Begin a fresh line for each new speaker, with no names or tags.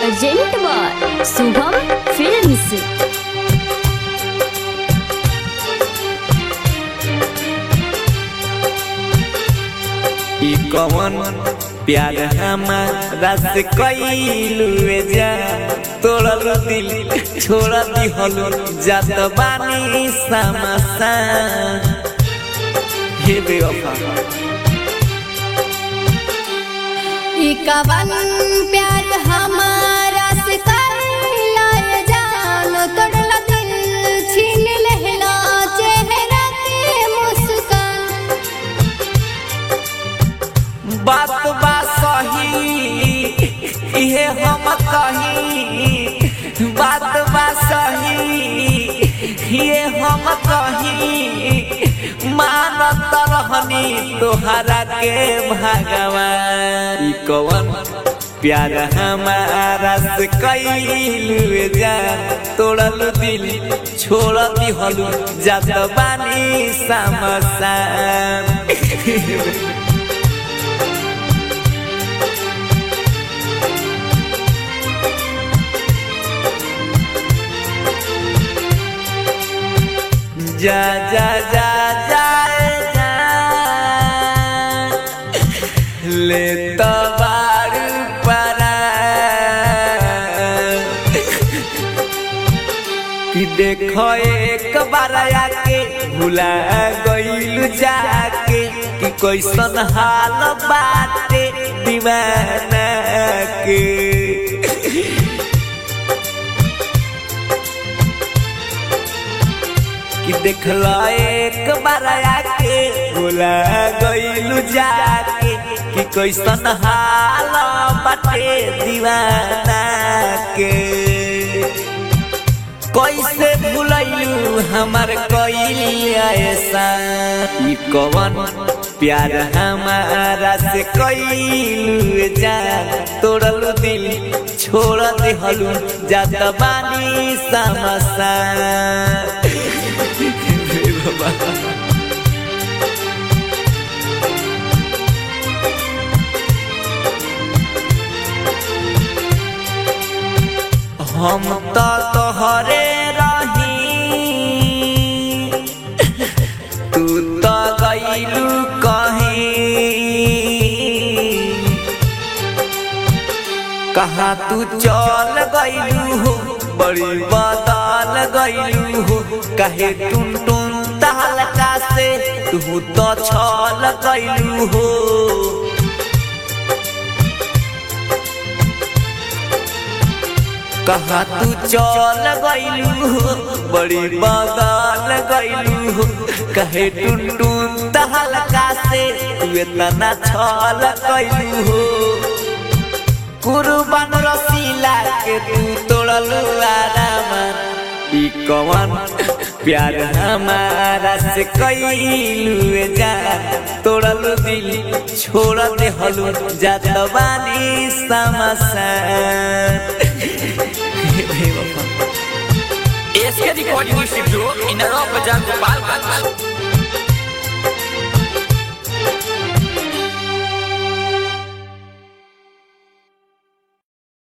urgent बार Shubham films
ई कवन प्यार हमारा से कैलू जा तोड़ल दिल छोड़ दिहल जात बानी समसा हे बेवफा
ई कवन प्यार हमारा से करला ये जान तोड़ला दिल छीन लेहला चेहरा के मुस्कान
बात बा सही इहे हम कही बात बा सही ये हम कही मानत रहनी तोहरा के भगवान ई कवन प्यार हमारा से कैलू जा तोड़ल दिल छोड़ दिहलू जात बानी समसान जा जा जा जाए जा ले तो बार परा कि देखो एक बार आके भुला गइल जाके कि कैसन हाल बाटे दीवाना के कि देखला एक बार आके भुला गइलू जाके कि कैसन हाल बाटे दीवाना के कैसे भुलैलू हमार कइल ऐसा ई कवन प्यार हमारा से कइलू जा तोड़लू दिल छोड़ देहलू जात बानी समसा हम तो तोहरे रही तू तो गईलू कहीं कहाँ तू चल गईलू हो बड़ी बदल गईलू हो कहे टुन टुन तहलका से तू तो छल गईलू हो कहा तू चल गईलू हो बड़ी बदल गईलू हो कहे टुन टुन तहलका से तू इतना छल गईलू हो कुर्बान रसीला के तू तोड़लू आराम ई कवन प्यार हमारा से कईलू जा तोड़लू दिल छोड़ देहलू जात बानी समसान
एसके रिकॉर्डिंग स्टूडियो इन बाजार गोपालगंज